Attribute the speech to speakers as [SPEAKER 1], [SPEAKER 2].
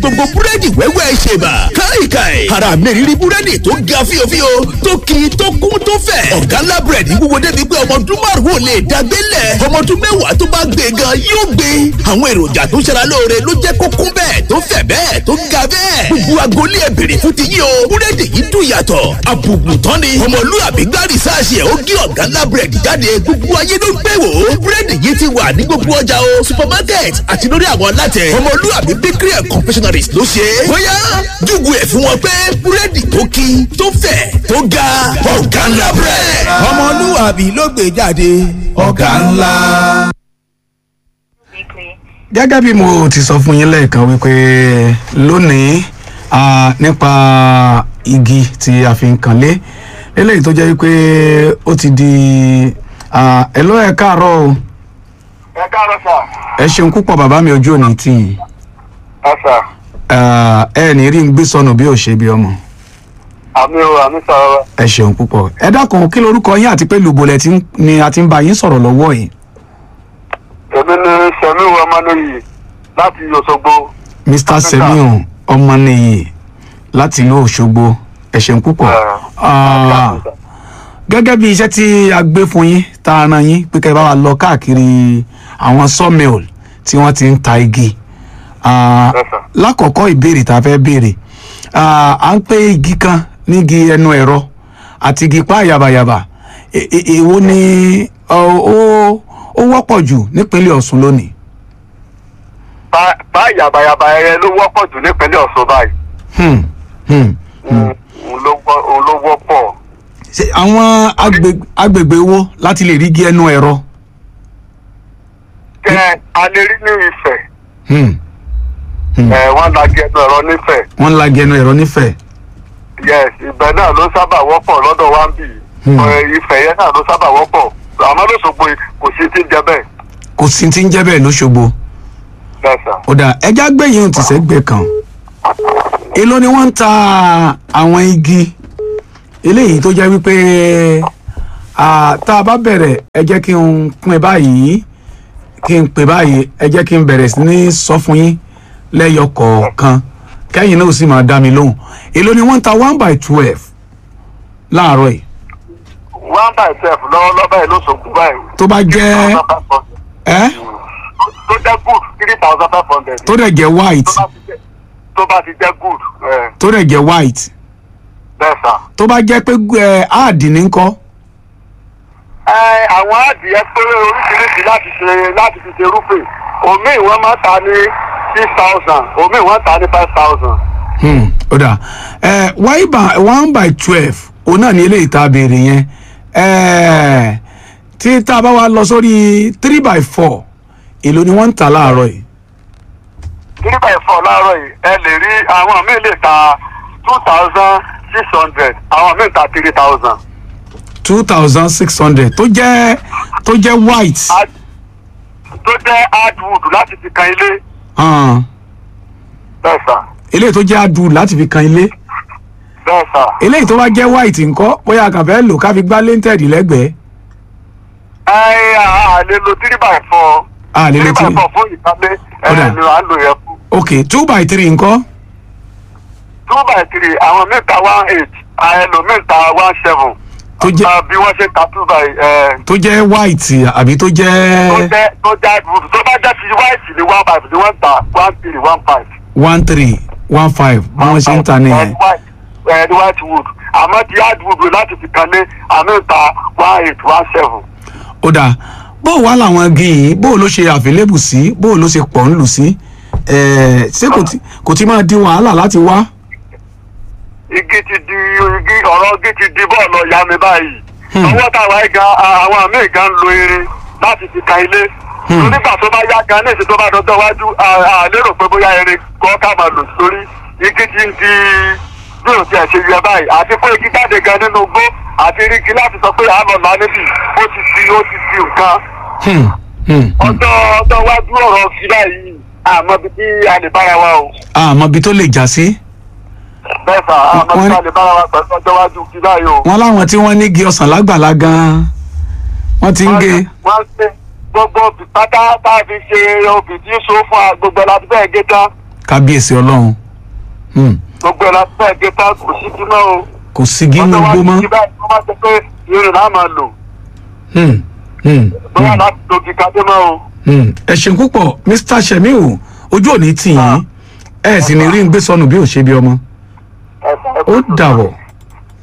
[SPEAKER 1] gbogbo búrẹ́dì wẹ́wẹ́ ṣèbà káìkáì ara mi rírí búrẹ́dì tó ga fíofío tó kì tó kún tó fẹ̀ ọ̀gá ńlá búrẹ́dì wúwo débi pé ọmọ ọdún márùn-ún ò lè dàgbélẹ̀ ọmọ ọdún mẹ́wàá tó bá gbé gan yóò gbé àwọn èròjà tó ṣara lóore ló jẹ́ kó kún bẹ́ẹ̀ tó fẹ̀ bẹ́ẹ̀ tó ga bẹ́ẹ̀ gbogbo agolé ẹ̀ bèrè fún ti yín o búrẹ́dì yìí dùn yàtọ̀ àbùkù tán ni ọmọlúwàbí gbá rìsáàsì ẹ̀ ó gé ọ̀gá ńlá búrẹ́dì jáde gbogbo ayé ló ń gbé wò ó búrẹ́dì yìí ti wà ní gbogbo ọjà o supermarket àti lórí àwọn alátẹ ọmọlúwàbí bakery and confectionaries ló ṣe é bóyá júgù ẹ̀ fún wọn pé búrẹ́dì tó kí tó fẹ̀ tó ga ọ̀gá ńlá búrẹ́dì.
[SPEAKER 2] ọmọlúwàbí ló gbé jáde ọ̀gá ńlá.
[SPEAKER 3] gẹ́gẹ́ bí mo ti sọ fún yín lẹ́ẹ̀kan wípé lónìí ah, nípa igi tí a fi ń kanlé eléyìí tó jẹ́ wípé ó ti di ẹ̀lọ́ ẹ̀ káàárọ̀ o
[SPEAKER 4] ẹ káàárọ̀ sà.
[SPEAKER 3] ẹ ṣeun púpọ̀ bàbá mi ojú òní tì yín
[SPEAKER 4] ẹ sà.
[SPEAKER 3] Ah, ẹ ní rí ń gbé sọnù bí ò ṣe bí ọmọ
[SPEAKER 4] àmì o àmì sọ̀rọ̀
[SPEAKER 3] ẹ ṣeun púpọ̀ ẹ dákun kí lorúkọ yín àti pé lùbọ̀lẹ̀ tí ń- ni a ti ń bá yín sọ̀rọ̀ lọ́wọ́ yìí
[SPEAKER 4] èmi ni sẹ̀mí ọmọnìyí láti Òṣogbo.
[SPEAKER 3] mr semion ọmọnìyí láti ìlú òṣogbo ẹ ṣeun púpọ̀ Ah, gẹ́gẹ́ bí iṣẹ́ tí a gbé fún yín tá a rán yín pé kẹ́ ẹ bá wa lọ káàkiri àwọn sawmill tí wọ́n ti ń ta igi Ah,
[SPEAKER 4] Yes, sir.
[SPEAKER 3] lákọ̀ọ́kọ́ ìbéèrè tá a fẹ́ béèrè Ah, à ń pè igi kan nígi ẹnu ẹ̀rọ àti igi pa yàbàyàbà E- e- èwo ni ọ, ó ó wọ́pọ̀ jù nípínlẹ̀ ọ̀ṣun lónìí.
[SPEAKER 4] bá bá yàbàyàbà ẹyẹ ló wọ́pọ̀ jù nípínlẹ̀ Ọ̀ṣun báyìí.
[SPEAKER 3] Hmm, hmm.
[SPEAKER 4] òun ló wọ́- òun ló wọ́pọ̀.
[SPEAKER 3] Ṣé àwọn agbègbè agbègbè wo láti lè rí igi ẹnu ẹ̀rọ.
[SPEAKER 4] kẹ alẹ́ rí ní Ifẹ̀
[SPEAKER 3] Hmm. Hmm.
[SPEAKER 4] ẹ̀ wọ́n la gẹnu ẹ̀rọ nífẹ̀.
[SPEAKER 3] wọ́n ń la igi ẹnu ẹ̀rọ nífẹ̀ẹ́.
[SPEAKER 4] yes ibẹ̀ náà ló sábà wọ́pọ̀ lọ́dọ̀ wa ń bì.
[SPEAKER 3] Hmm.
[SPEAKER 4] Ẹ̀, Ifẹ̀ yẹn náà ló sábà wọ́pọ̀ àmọ́ lóṣogbo kò sí ti ń jẹ bẹ́ẹ̀.
[SPEAKER 3] kò sí ti ń jẹ́ bẹ́ẹ̀ lóṣogbo.
[SPEAKER 4] bẹ́ẹ̀ sà.
[SPEAKER 3] ó dà ẹja gbẹ̀yìn ohun tìṣẹ́gbẹ̀ kan. èló ni wọ́n ń ta àwọn igi eléyìí tó jẹ́ wípé ah, tá a bá bẹ̀rẹ̀ ẹ jẹ́ kí n pín báyìí kí n pè báyìí ẹ jẹ́ kí n bẹ̀rẹ̀ sí ní sọ fún yín lẹ́yọ kọ̀ọ̀kan kẹ́yìn náà ó sì máa dá mi lóhùn èló ni wọ́n ń ta one by twelve láàárọ̀ yìí
[SPEAKER 4] one by twelve lọ́wọ́lọ́wọ́ báyìí lóṣogbo báyìí.
[SPEAKER 3] tó bá jẹ́ ẹ́
[SPEAKER 4] tó jẹ́ good three thousand five hundred.
[SPEAKER 3] tó dẹ̀ jẹ́ white
[SPEAKER 4] tó bá ti jẹ́- tó bá ti jẹ́ good ẹ̀,
[SPEAKER 3] tó dẹ̀ jẹ́ white
[SPEAKER 4] bẹ́ẹ̀ sà.
[SPEAKER 3] tó bá jẹ́ pé ẹ áàdì ní kọ́
[SPEAKER 4] ẹ àwọn adìyẹ pé oríṣiríṣi láti ṣe láti fi ṣe rúfin omi ìwọ́n máa ta ní six thousand omi ìwọ́n ta ní five thousand.
[SPEAKER 3] Hmm, ó dà ẹ wáyé bá one by twelve òun náà ní eléyìí tá a béèrè yẹn ẹ tí tá a bá wa lọ sórí three by four èló ni wọ́n ń tà láàárọ̀ yìí
[SPEAKER 4] three by four láàárọ̀ yìí ẹ lè rí àwọn míì lè ta two thousand six hundred àwọn míì ta three thousand.
[SPEAKER 3] two thousand six hundred tó jẹ́ tó jẹ́ white
[SPEAKER 4] tó jẹ́ hardwood láti fi kan ilé
[SPEAKER 3] hàn
[SPEAKER 4] bẹ́ẹ̀ sà
[SPEAKER 3] eléyìí tó jẹ́ adu láti fi kan ilé
[SPEAKER 4] bẹ́ẹ̀ sà.
[SPEAKER 3] eléyìí tó bá jẹ́ white ńkọ́ bóyá a kàn fẹ́ lò ká fi gbá lented lẹ́gbẹ̀ẹ́
[SPEAKER 4] ẹ à lè lo three by four.
[SPEAKER 3] a lè
[SPEAKER 4] three
[SPEAKER 3] lè
[SPEAKER 4] by
[SPEAKER 3] tí
[SPEAKER 4] four fún ìkálé ẹ
[SPEAKER 3] Ọ̀dà.
[SPEAKER 4] ni à ń lò yẹn fún.
[SPEAKER 3] ok two by three ńkọ́
[SPEAKER 4] two by three àwọn míì ta one eight ẹlòmíì ta one seven.
[SPEAKER 3] Tó jẹ́-
[SPEAKER 4] Ah, bí wọ́n ṣe ta two by ẹ,
[SPEAKER 3] tó jẹ́ white àbí tó
[SPEAKER 4] tó
[SPEAKER 3] jẹ́
[SPEAKER 4] jẹ́ tó jẹ́ hardwood tó bá jẹ́ ti white ni one five ni wọ́n ta one three one five.
[SPEAKER 3] one three one five bí wọ́n ṣe ń ta nìyẹn.
[SPEAKER 4] Ẹ, white ẹ ní white wood àmọ́ ti hardwood láti fi kan lé àmì ta one eight one seven.
[SPEAKER 3] ó dáa bó wá làwọn igi yìí bó ló ṣe àfilébù sí bó ló ṣe pọ̀ ń lù sí ẹ̀ẹ́, ṣé kò tí- kò tí máa di wàhálà láti wá.
[SPEAKER 4] igi ti di igi ọ̀rọ̀ igi ti di bọ́ọ̀lù ọ̀yà mi báyìí.
[SPEAKER 3] Hmm.
[SPEAKER 4] ọwọ́ táwa yìí gan àwọn míì gan ń lo irin láti fi kan ilé.
[SPEAKER 3] Hmm.
[SPEAKER 4] nígbà tó bá yá gan ní ìsìn tó bá dọjọ́ iwájú a- a lérò pé bóyá irin kọ́ ká máa lò sórí igi ti ń di bí o tiẹ̀ ṣe yẹ báyìí àti pé igi jáde gan nínú igbó àti rígi láti sọ pé àánọ̀ là níbì ó ti di ó ti di nǹkan.
[SPEAKER 3] Hmm, hmm, hmm.
[SPEAKER 4] ọjọ́ ọjọ́ iwájú ọ̀rọ̀ sí báyìí àmọ́ bí tí a lè bára wa o.
[SPEAKER 3] àmọ́ ibi tó lè já sí
[SPEAKER 4] bẹ́ẹ̀ sà àmọ́ bí
[SPEAKER 3] Wọ́n-
[SPEAKER 4] a lè bára wa pẹ̀lú ọjọ́ iwájú sí báyìí o.
[SPEAKER 3] wọn láwọn tí wọ́n ní igi ọsàn lágbàlá gan-an wọ́n ti ń gé
[SPEAKER 4] wọ́n ṣe gbogbo obì pátá tá a fi ṣe obì tí so fún wa gbogbo láti bẹ́ẹ̀ gé tán.
[SPEAKER 3] kábíyèsí ọlọ́run Hmm.
[SPEAKER 4] gbogbo ẹ̀ láti fẹ́ẹ̀ gé tá kò sí kí náà o.
[SPEAKER 3] kò sí gínú
[SPEAKER 4] Ọjọ́
[SPEAKER 3] gbó
[SPEAKER 4] wájú
[SPEAKER 3] mọ́
[SPEAKER 4] ti báyìí wọ́n máa sọ pé irin náà máa lò
[SPEAKER 3] Hmm. Hmm.
[SPEAKER 4] bóyá láti dogi kadé mọ́ o.
[SPEAKER 3] Hmm. ẹ ṣeun púpọ̀ mr shemiu ojú òní tì yín ẹ sì ní rí ń gbé sọnù bí ò ṣe bí ọmọ
[SPEAKER 4] Ẹ- ẹ-
[SPEAKER 3] ó dàbọ̀.